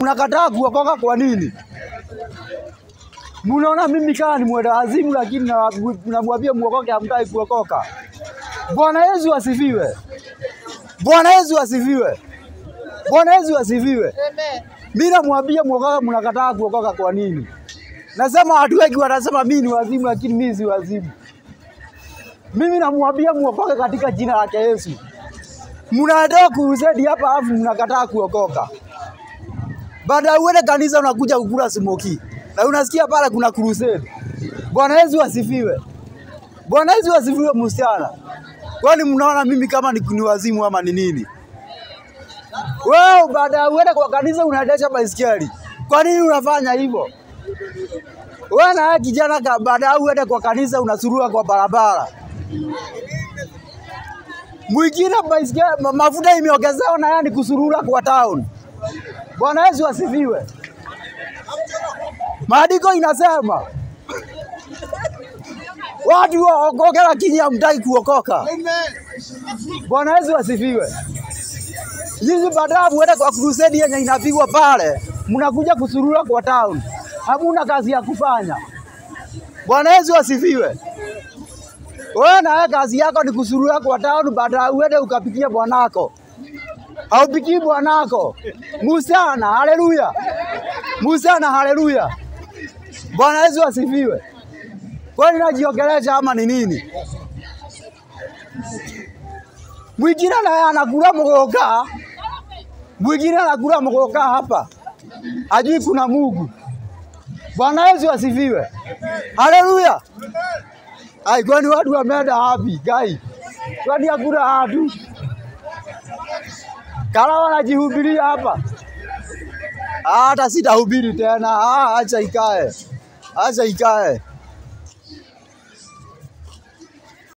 Mnakataa kuokoka kwa nini? Mnaona mimi kama ni mwenda azimu, lakini na- namwambia muokoke, hamtaki kuokoka. Bwana Yesu asifiwe. Bwana Yesu asifiwe. Bwana Yesu asifiwe. Mimi namwambia muokoke, mnakataa kuokoka kwa nini? Nasema watu wengi wanasema mimi ni wazimu, lakini mimi si wazimu. Mimi namwambia muokoke katika jina lake Yesu. Mnaenda kurusedi hapa alafu mnakataa kuokoka. Baada ya uende kanisa unakuja kukula smoki. Na unasikia pale kuna crusade. Bwana Yesu asifiwe. Bwana Yesu asifiwe msichana. Kwani mnaona mimi kama ni, ni wazimu ama ni nini? Wewe baada ya uende kwa kanisa unaendesha baisikeli. Kwa nini unafanya hivyo? Wewe na wewe kijana ka- baada ya uende kwa kanisa unasurua kwa barabara. Mwingine baisikeli ma- mafuta imeongezewa na yani kusurura kwa town. Bwana Yesu asifiwe. Maandiko inasema watu waokoke, lakini hamtaki kuokoka. Bwana Yesu asifiwe. Nyinyi baadaye muende kwa crusade yenye inapigwa pale, mnakuja kusurura kwa town, hamuna kazi ya kufanya. Bwana Yesu asifiwe. Wewe na wewe kazi yako ni kusurura kwa town, baadaye uende ukapikie bwanako. Haupikii bwanako. Musana, haleluya. Musana, haleluya. Bwana Yesu asifiwe. Kwani najiongelesha ama ni nini? Mwingine naye anakula mgoka, mwingine anakula mgoka hapa, ajui kuna Mungu. Bwana Yesu asifiwe. Haleluya. Ai, kwani watu wameenda wapi? Gai, kwani hakuna watu kala wanajihubiria hapa? Ah, Hata sitahubiri tena. Ah, acha ikae, acha ikae.